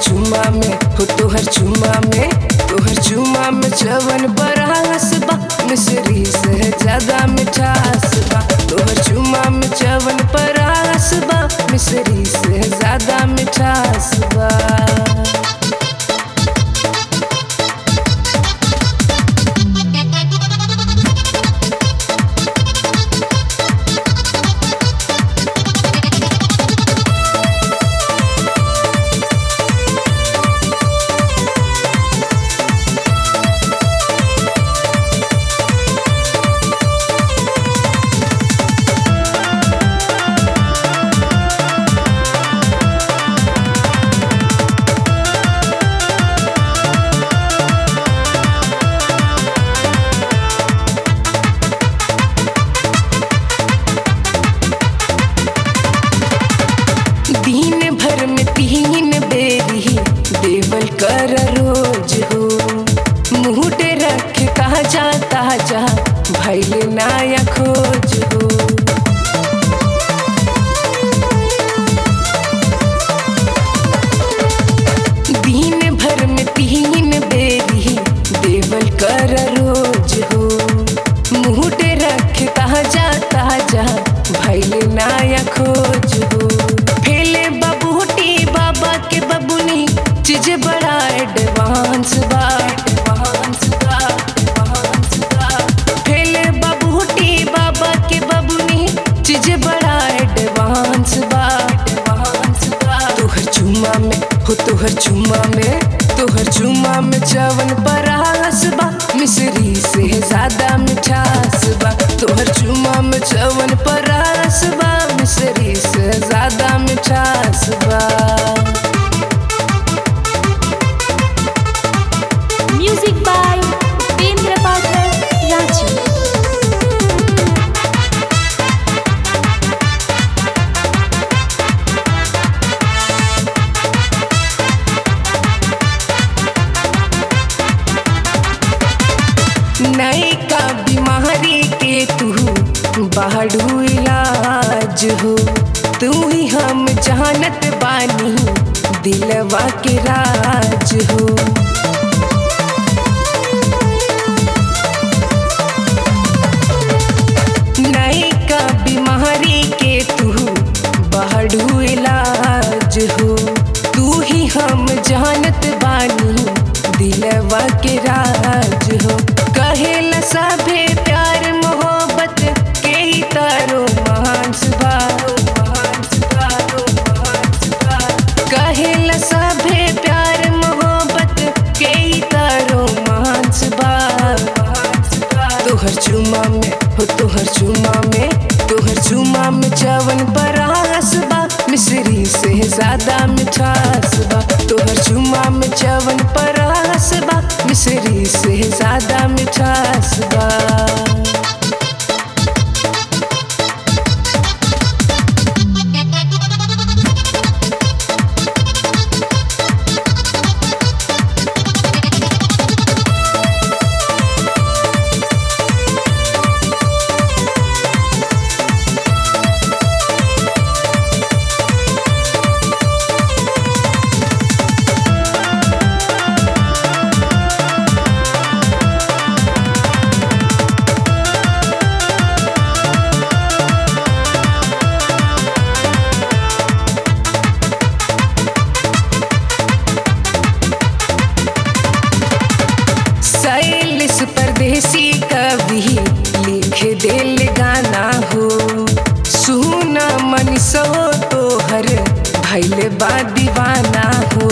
चुमा में हो तोहर चुमा में तोहर चुमा में चवन बरस बा मिश्री से ज्यादा मिठास बा तोहर चुमा में चवन बरस बा मिश्री से ज्यादा मिठास बा दिन भर में तीन बेरी देवल कर रोज हो मुहट रख ताजा ताजा भैल नाया खोज हो दिन भर में तीन बेरी देवल कर रोज हो मुहट रख ताजा ताजा भैल नाया खोज हो फेले बबूटी बाबा के बबुनी चीज बड़ा एडवांस बा एडवांस बा एडवांस बा फेले बबूटी बाबा के बबुनी चीज बड़ा एडवांस बा एडवांस बा तोहर चुमा में हो तोहर चुमा में तोहर चुमा में चवन बरस बा मिश्री से ज्यादा मिठास बा तोहर चुमा में चवन बरस बा मिश्री से ज्यादा मिठास बा Music by Upendra Pathak, Ranchi. नई का बीमारी के तू बाड़ू इलाज हो तू ही हम जानत बानी दिलवा के राज हो नई का बीमारी के तू बाड़ू इलाज हो तू ही हम जानत बानी दिलवा के राज हो कहेला सभे प्यार मोहब्बत के ही तारो महान सुभारो महान सुभारो महान सुभारो कहेला सभे प्यार मोहब्बत के ही तारो महान सुभार महान सुभार तोहर चुमा में हो तोहर चुमा में तोहर चुमा में चवन बरस बा मिश्री से ज्यादा मिठास बा तोहर चुमा में चवन बरस बा मिश्री से ज्यादा मिठास बा शैलिस परदेसी कवि लिख दिल गाना हो सुना मन सो तोहर भैल बा दीवाना हो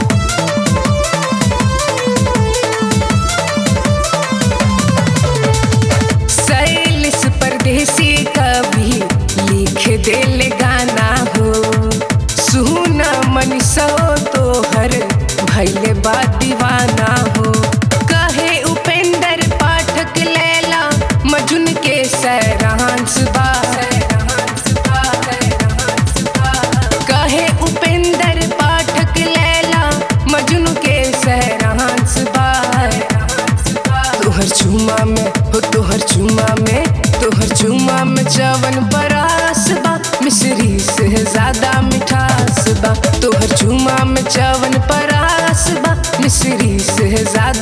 शैलिस परदेसी कवि लिख दिल गाना हो सुना मन सो तोहर भैल बा दीवाना हो कहे उपेंद्र पाठक लैला मजुन के सैरांस बा कहे उपेंद्र पाठक लैला मजुन के सैरांस बा तोहर चुमा में हो तोहर चुमा में तोहर चुमा में चवन बरस बा मिश्री से ज्यादा मिठास बा तोहर चुमा में चवन पर मिश्री से ज्यादा